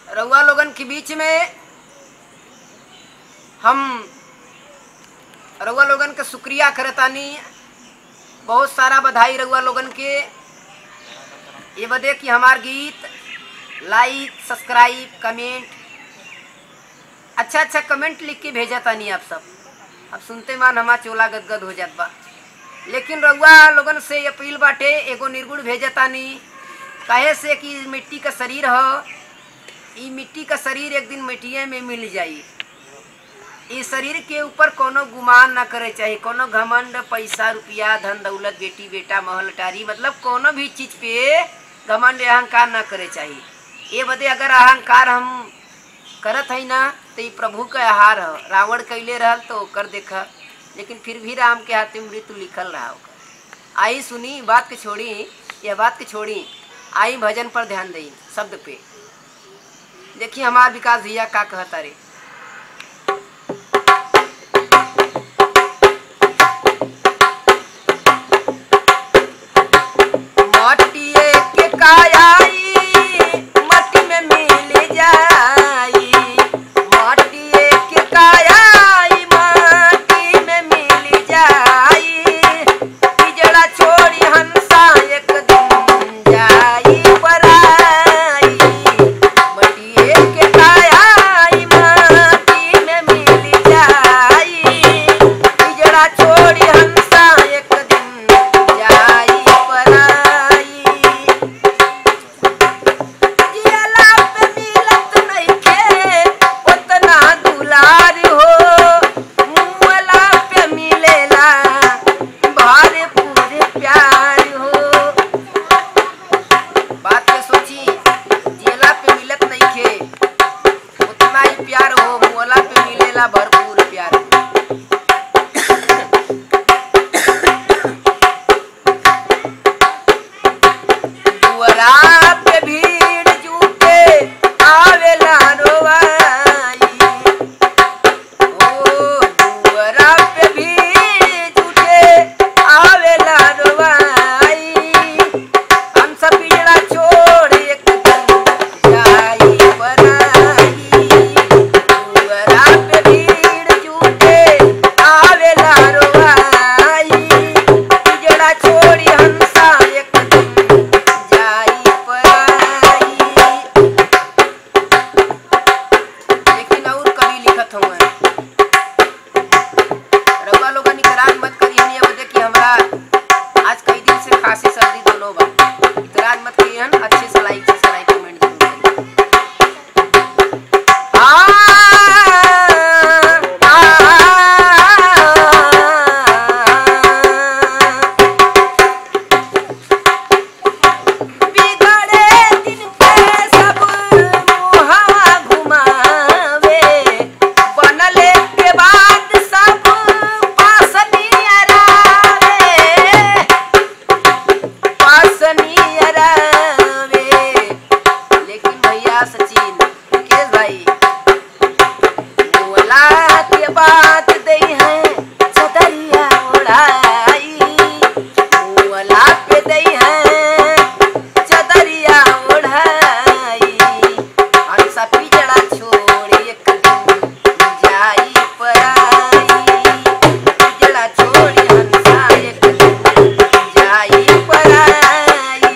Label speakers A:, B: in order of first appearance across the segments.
A: रउआ लोगन के बीच में हम रउआ लोगन के शुक्रिया करतानी बहुत सारा बधाई रउआ लोगन के ये बदे कि हमार गीत लाइक सब्सक्राइब कमेंट अच्छा अच्छा कमेंट लिख के भेजा तानी आप सब अब सुनते मान हमार चोला गदगद हो जात बा लेकिन रउआ लोगन से अपील बाटे एगो निर्गुण भेजा तानी काहे से कि मिट्टी का शरीर ह ई मिट्टी का शरीर एक दिन मिट्टिए में मिल जाई इस शरीर के ऊपर कोनो गुमान ना करे चाहिए कोनो घमंड पैसा रुपया धन दौलत बेटी बेटा महल टारी मतलब कोनो भी चीज पे घमंड अहंकार ना करे चाहिए ये बदे अगर अहंकार हम करत है ना तो ये प्रभु का आहार है रावण कैले रहल तो कर देखा लेकिन फिर भी राम के हाथ में मृत्यु लिखल रहा होगा आई सुनी बात के छोड़ी यह बात के छोड़ी आई भजन पर ध्यान दई शब्द पे देखिए हमार विकास भैया का कहता रे मटिए के कायाई मट्टी में मिल जाई मटिए के कायाई मट्टी में मिल जाई पिजड़ा छोड़ी हंसा एक दिन जाई पराई मटिए के कायाई मट्टी में मिल जाई पिजड़ा छोड़ी हंसा एक दिन जाई पराई जियला पे मिलत नइखे ओतना दुलार हो मुअला पे मिलेला भारे पूरे प्यार हो बात के सोची जियला पे मिलत नइखे उतना ही प्यार हो मुअला पे मिलेला भरपूर प्यार दुअरा पे भीड़ जुटे आवेला रोवाई ओ दुअरा पे भीड़ जुटे आवेला रोवाई हम सब पिजड़ा छोड़ एक दिन जाई बनाई दुअरा पे भीड़ जुटे आवेला रोवाई पिजड़ा छोड़ी हंसा एक दिन जाई पराई लेकिन और कवि लिखत हुए रउआ लोगन इतराज मत करिए ये बदे कि हमरा आज कई दिन से खांसी सर्दी दोनों बा इतराज मत करिए अच्छे से लाइक सब्सक्राइब कमेंट जरूर करिए आ बिगड़े दिन पे सब मुहावा घुमावे बनले के बाद सब पासनियरावे पासनियरावे लेकिन भैया सचिन मुकेश भाई बोला के बात दे है छतरिया उड़ाई बोला पे दे है चदरिया ओढ़ाई हंसा पिजड़ा छोड़ एक दिन जाई पराई पिजड़ा छोड़ हंसा एक दिन जाई पराई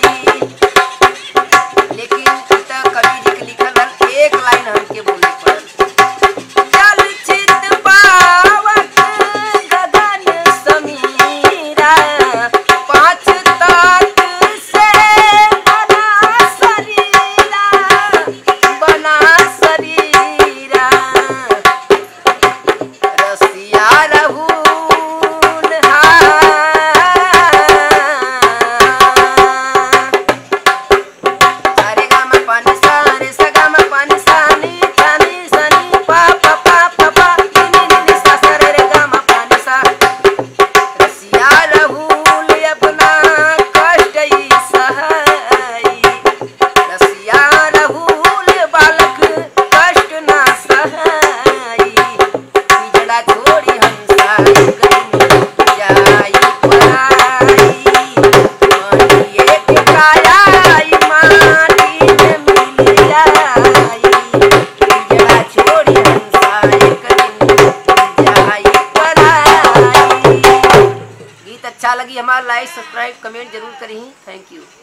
A: लेकिन इ त कवि जी के लिखल रहल एक लाइन हमके बोले पड़ल जल चित पावक अच्छा लगी हमारा लाइक सब्सक्राइब कमेंट जरूर करी थैंक यू